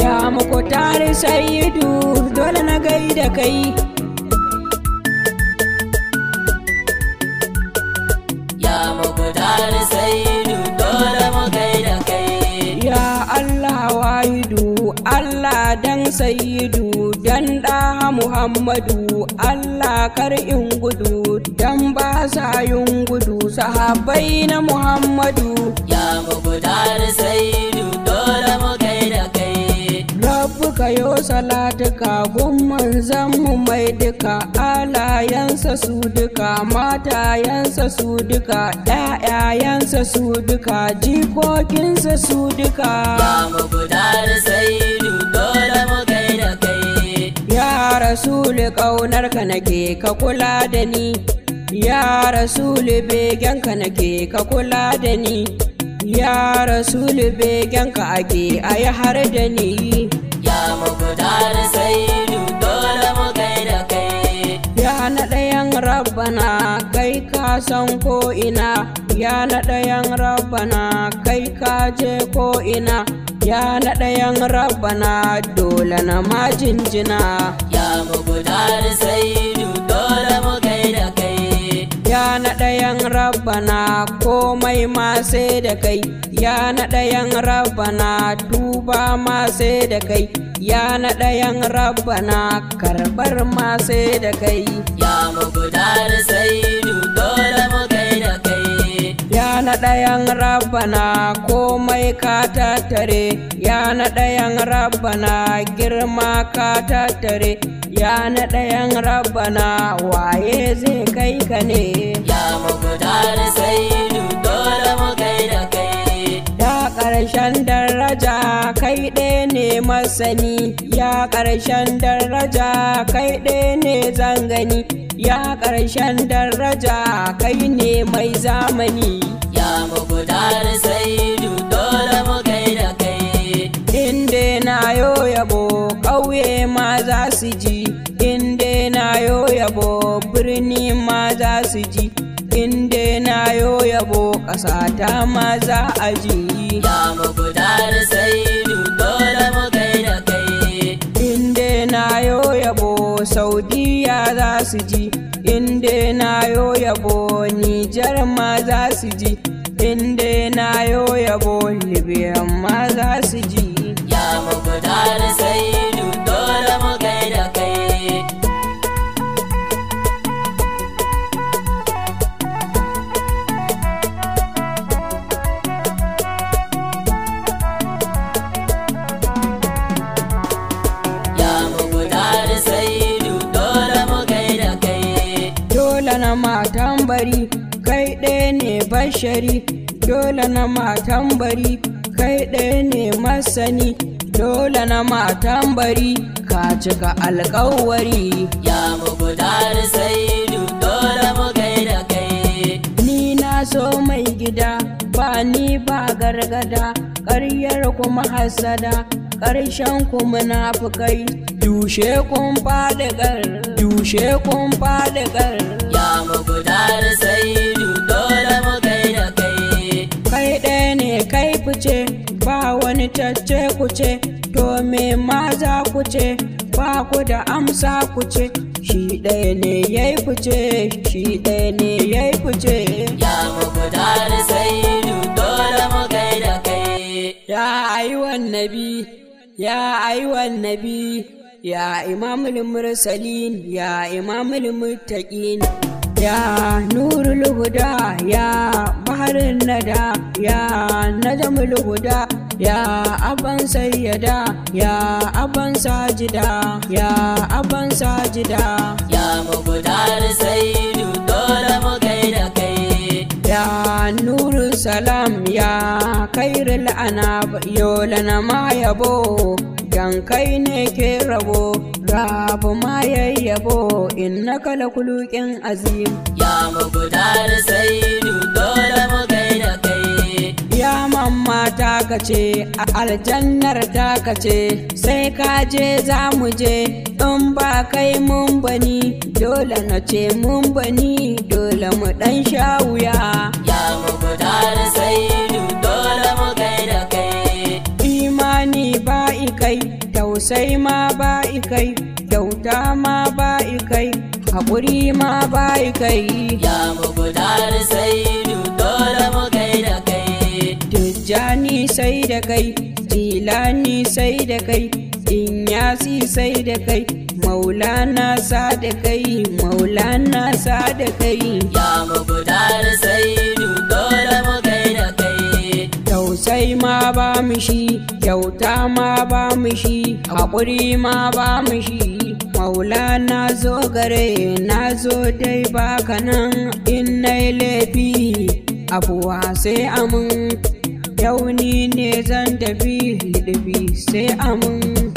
ya muku tare sayidu dole na gaida kai ya muku tare sayidu dole mu gaida kai ya Allah wahidu Allah dan sayidu dan ɗaha Muhammadu Allah kar in gudu dan ba sa yin gudu sahabbai na Muhammadu ya muku tare sayidu dole mu gaida kai Rabbu ka yo salatuka gun manzan mu mai duka alayansa su duka matayansa su duka ƴaƴayansa su duka jikokinsa su duka ya muku tare sayidu dole mu gaida kai ya rasulu ƙaunarka nake ka kula da ni ya rasulu begenka nake ka kula da ni ya rasulu begenka ake ayi har da ni ya muku tare sayidu dole mu gaida kai Ya na ɗayan rabbana kai ka san ko ina Ya na ɗayan rabbana kai ka je ko ina Ya na ɗayan rabbana dole na ma jinjina ya muku tare sayidu dole mu gaida kai Ya na ɗayan rabbana komai ma sai da kai Ya na ɗayan rabbana tuba ma sai da kai Ya na ɗayan rabbana karɓar ma sai da kai ya muku tare sayidu dole mu gaida kai Ya na ɗayan rabbana komai ka tattare Ya na ɗayan rabbana girma ka tattare Ya na ɗayan rabbana waye zai kai ka ne ya muku tare sayidu dole mu gaida kai Ya ƙarshen daraja kai ɗaya ne masani Ya ƙarshen daraja kai ɗaya ne zangani Ya ƙarshen daraja kai ne mai zamani ya muku tare sayidu dole mu gaida kai Inde na yo yabo ƙauye ma za su ji Inde na yo yabo birni ma za su ji Inde na yo yabo ƙasata ma za a ji ya muku tare sayidu dole mu gaida kai Inde na yo yabo Saudiya za su ji Inde na yo yabo Nijar ma za su ji Inde na yo yabo Libya ma za su ji ya muku tare sayidu dole mu gaida kai ya muku tare sayidu dole mu gaida kai Dole na matan bari kai ɗaya ne bashari Dole na matan bari kai ɗaya ne masani Dole na matan bari ka cika alkawari ya muku tare sayidu dole mu gaida kai Ni na so mai gida ba ni ba gargada ƙaryar kuma hasada ƙarshen ku munafukai dushe kun faɗi ƙar dushe kun faɗi ƙar ya muku tare sayidu dole mu gaida kai kai ɗaya ne kai fice ba wani cacce kuce to me ma za ku ce ba ku da amsa ku ce shi ɗaya ne ya yi fice shi ɗaya ne ya yi fice ya muku tare sayidu dole mu gaida kai ya ayyuhan nabi ya ayyuhan nabi ya imamul mursalin ya imamul muttaqin ya nurul huda ya baharin nada ya najmul huda ya aban sayyada ya aban sajida ya aban sajida ya muku tare sayidu dole mu gaida kai ya nuru salam ya kairul anab yolana ma yabo dan kai ne ke rabo rabu ma yayyabo innaka lakuluqin azim ya muku tare sayidu dole mu gaida kai ya mamma ta kace a aljannar ta kace sai ka je za mu je in ba kai mun bani dole na ce mun bani dole mu dan sha wuya ya muku tare sayidu dole mu gaida kai imani ba kai tausai ma ba kai kyauta ma ba kai haƙuri ma ba kai Ya mugunar saidu dole mu kai da kai. Tijjani sai da kai, Jilani sai da kai, Inyasi sai da kai, Maulana sa da kai, Maulana sa da kai. Ya mugunar saidu dole mu kai da kai. Tausai ma ba mu shi, kyauta ma ba mu shi, haƙuri ma ba mu shi. Maulana zo gare na zo dai baka nan in na laifi abuwa sai amin yau ni ne zan tafi liɗifi sai amin